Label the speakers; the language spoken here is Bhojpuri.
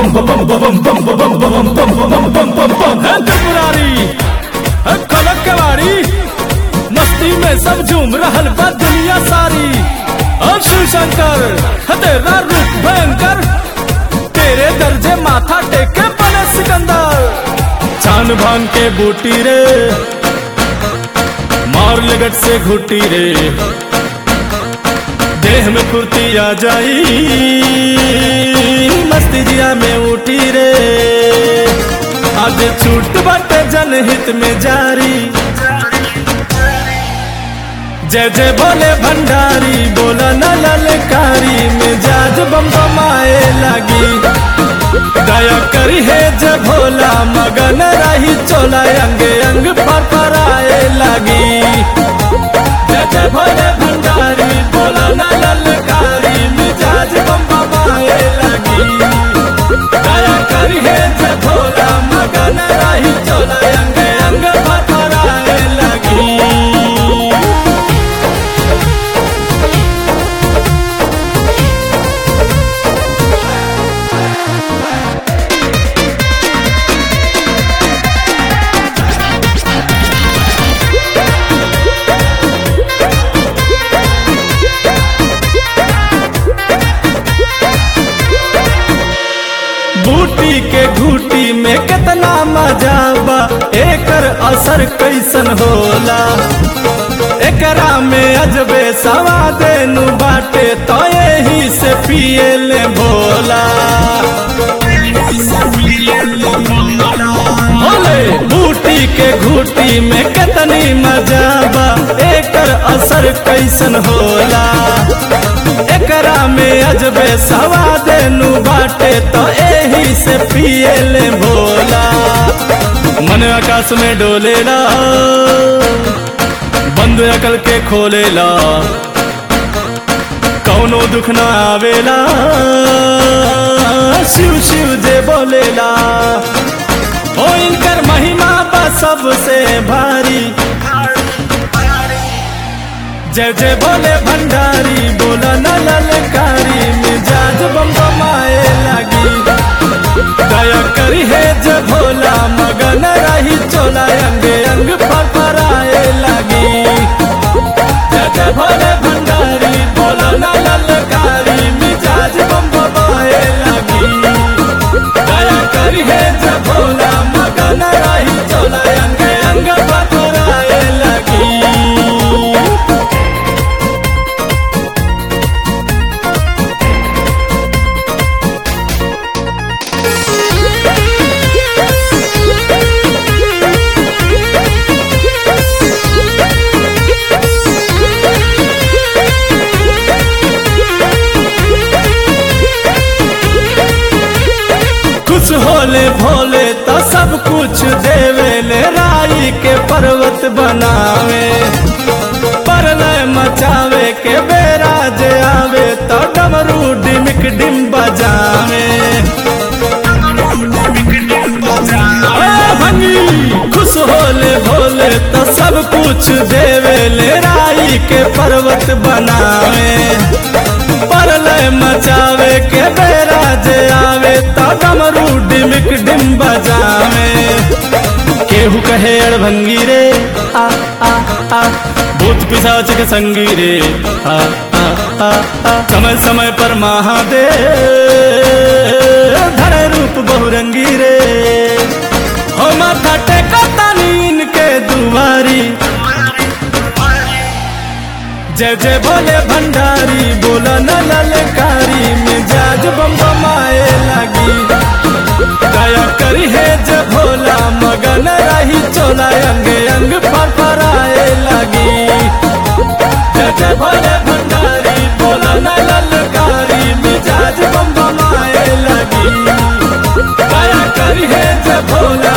Speaker 1: है त्रिपुरारी है खलक कवारी मस्ती में सब झूम रहल बा दुनिया सारी अब शिव शंकर है तेरा रूप भयंकर तेरे दर्जे माथा टेके बने सिकंदर चान भान के बूटी रे मार लगट से घुटी रे देह में फुर्ती आ जाई मस्ती जिया में उठी रे आज छूट बाटे जनहित में जारी जय जय बोले भंडारी बोला न ललकारी मिजाज बम बमाए लगी दया करी है जय भोला मगन रही चोला अंग अंग फरफराए लगी जय जय भोले भंडारी बोला न ललकारी मिजाज बम बमाए लगी दया करी है जय भोला मगन रही चोला अंग अंग फरफराए लगी बूटी के घूटी में कितना मजा बा एकर असर कैसन होला एकरा में अजबे सवाद नु बाटे तो यही से पिए ले भोला बोले बूटी के घूटी में कितनी मजा बा एकर असर कैसन होला एकरा में अजबे सवाद नु बाटे तो एही से पिए ले भोला मन आकाश में डोलेला बंद अकल के खोलेला कौनो दुख ना आवेला शिव शिव जे बोलेला ओ इनकर महिमा बा सबसे भारी जय जय बोले भंडारी बोला न ललकारी मिजाज बम बमाए लगी दया करी है जय भोला मगन रही चोला अंग अंग फरफराए लगी जय जय भोले भंडारी बोला न ललकारी मिजाज बम बमाए लगी दया करी है जय भोला मगन रही चोला अंग अंग फरफराए लगी कुछ होले भोले तो सब कुछ देवे ले राई के पर्वत बनावे परलय मचावे के बेरा जे आवे तो डमरू डिमिक डिम बजावे ए भंगी खुश होले भोले तो सब कुछ देवे ले राई के पर्वत बनावे परलय मचावे के बेरा जे आवे तो डमरू डिमिक डिम बजावे केहू कहे अड़भंगी रे आ आ आ भूत पिशाच के संगी रे आ आ आ आ समय समय पर महादेव धरे रूप बहुरंगी रे हो माथा टेका तानीन के दुआरी जय जय भोले भंडारी बोला न ललकारी मिजाज बम बमाए लगी दया करी है जय भोला मगन रही चोला अंग अंग फरफराए लगी जय जय भोले भंडारी बोला न ललकारी मिजाज बम बमाए लगी दया करी है जय भोला